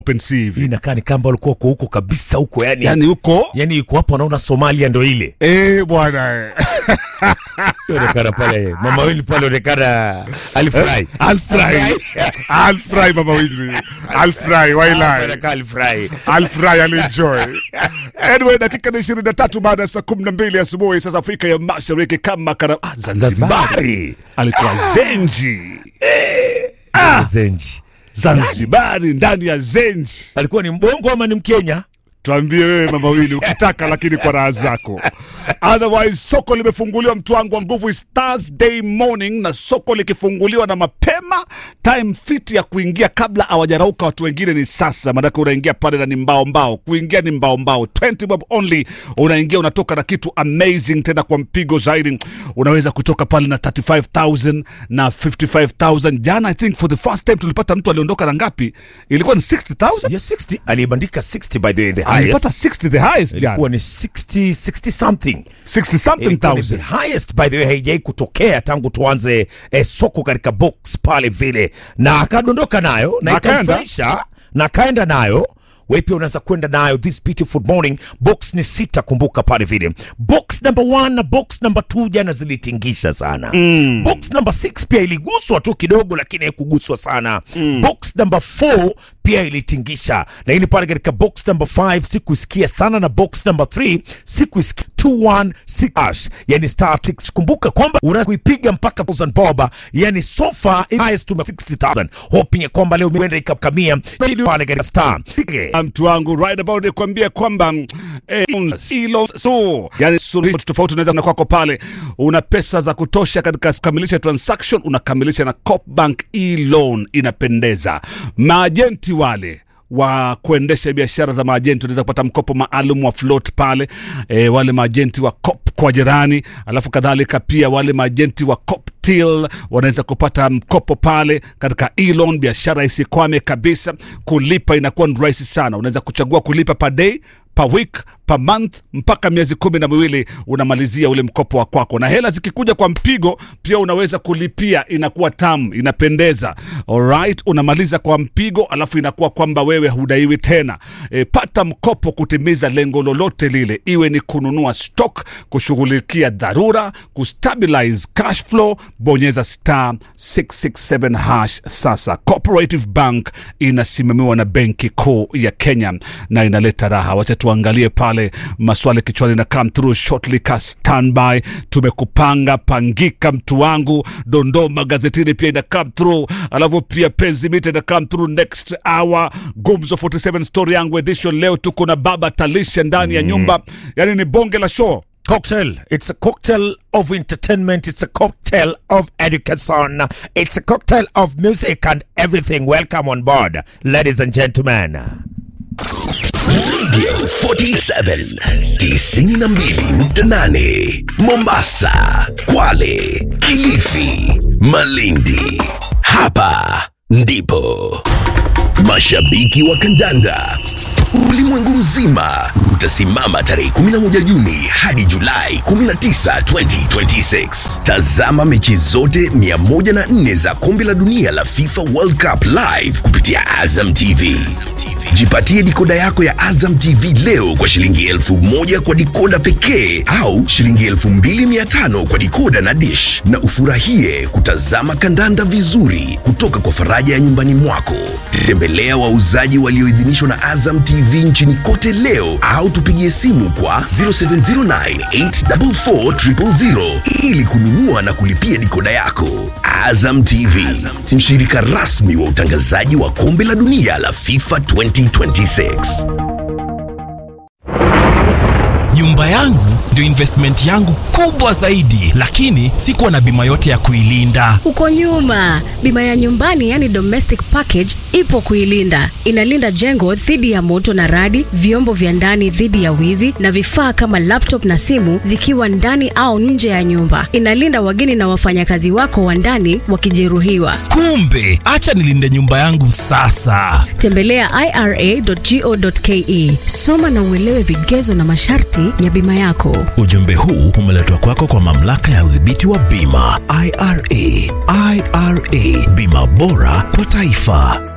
open sea Hii hivi inakaa ni kamba walikuwa uko huko kabisa huko yani, yani huko yani iko hapo anaona Somalia ndo ile eh bwana eh. onekana pale mama wili pale onekana alifurahi alfry alfry mama wili alfry wailai Onekana alifurahi alfurahi alienjoy anyway dakika ni ishirini na tatu baada ya saa kumi na mbili asubuhi sasa afrika ya mashariki kama kara ah, zanzibari Zanzibari alikuwa zenji Zenji zanzibari ndani ya zenji alikuwa ni mbongo ama ni mkenya tuambie wewe mama wili ukitaka lakini kwa raha zako otherwise soko limefunguliwa mtu wangu wa nguvu is thursday morning na soko likifunguliwa na mapema time fit ya kuingia kabla hawajarauka watu wengine ni sasa maanake unaingia pale na ni mbao mbao kuingia ni mbao mbao 20 bob only unaingia unatoka na kitu amazing tena kwa mpigo zaidi unaweza kutoka pale na 35000 na 55000 jana i think for the first time tulipata mtu aliondoka na ngapi ilikuwa ni 60000 ya 60 alibandika 60 by the way the alipata highest 60 the highest jana ilikuwa ni 60 60 something 60 something Ilikuwa ni the thousand highest by the way haijai kutokea tangu tuanze eh, soko katika box pale vile na akadondoka nayo na Na akaenda. ikamfurahisha na akaenda nayo wewe pia unaweza kwenda nayo this beautiful morning box ni sita kumbuka pale vile box number one na box number two jana zilitingisha sana mm. box number six pia iliguswa tu kidogo lakini haikuguswa sana mm. box number four pia ilitingisha lakini pale katika box number five sikuisikia sana na box number three sikuisikia 216 hash yani star six kumbuka kwamba unaweza kuipiga mpaka 1000 bob yani so far it highest to 60000 hoping ya kwamba leo imeenda ikakamia pale katika star Pige. mtu wangu right about nikwambia kwamba mm, eh, hilo so yani suluhisho tofauti unaweza na kwako pale una pesa za kutosha katika kukamilisha transaction unakamilisha na Copbank e-loan inapendeza maajenti wale wa kuendesha biashara za maajenti unaweza kupata mkopo maalum wa float pale e, wale maajenti wa cop kwa jirani alafu kadhalika pia wale maajenti wa Coptil wanaweza kupata mkopo pale katika e-loan biashara isikwame kabisa kulipa inakuwa ni rahisi sana unaweza kuchagua kulipa per day per week per month mpaka miezi kumi na miwili unamalizia ule mkopo wa kwako na hela zikikuja kwa mpigo pia unaweza kulipia inakuwa tamu inapendeza alright unamaliza kwa mpigo alafu inakuwa kwamba wewe hudaiwi tena e, pata mkopo kutimiza lengo lolote lile iwe ni kununua stock kushughulikia dharura kustabilize cash flow bonyeza star 667 hash sasa cooperative bank inasimamiwa na benki kuu ya kenya na inaleta raha wacha tuangalie pale maswali kichwani na come through shortly ka standby tumekupanga pangika mtu wangu dondoo magazetini pia ina come through alafu pia penzi mita ina come through next hour gumzo 47 story yangu edition leo tuko na baba talisha ndani ya nyumba yani ni bonge la show Cocktail. It's a cocktail of entertainment. It's a cocktail of education. It's a cocktail of music and everything. Welcome on board, ladies and gentlemen. Radio 47 92.8 Mombasa, Kwale, Kilifi, Malindi. Hapa ndipo mashabiki wa kandanda ulimwengu mzima utasimama tarehe 11 Juni hadi Julai 19, 2026. Tazama mechi zote 104 za kombe la dunia la FIFA World Cup live kupitia Azam TV. Jipatie dikoda yako ya Azam TV leo kwa shilingi elfu moja kwa dikoda pekee au shilingi elfu mbili mia tano kwa dikoda na dish, na ufurahie kutazama kandanda vizuri kutoka kwa faraja ya nyumbani mwako. Tembelea wauzaji walioidhinishwa na Azam TV nchini kote leo au tupigie simu kwa 0709844000 ili kununua na kulipia dikoda yako. Azam TV, mshirika rasmi wa utangazaji wa kombe la dunia la FIFA 2026. nyumba yangu ndio investment yangu kubwa zaidi lakini sikuwa na bima yote ya kuilinda Huko nyuma, bima ya nyumbani yani domestic package ipo kuilinda. Inalinda jengo dhidi ya moto na radi, vyombo vya ndani dhidi ya wizi na vifaa kama laptop na simu zikiwa ndani au nje ya nyumba. Inalinda wageni na wafanyakazi wako wa ndani wakijeruhiwa. kumbe acha nilinde nyumba yangu sasa Tembelea ira.go.ke. Soma na uelewe vigezo na masharti ya bima yako. ujumbe huu umeletwa kwako kwa mamlaka ya udhibiti wa bima ira ira bima bora kwa taifa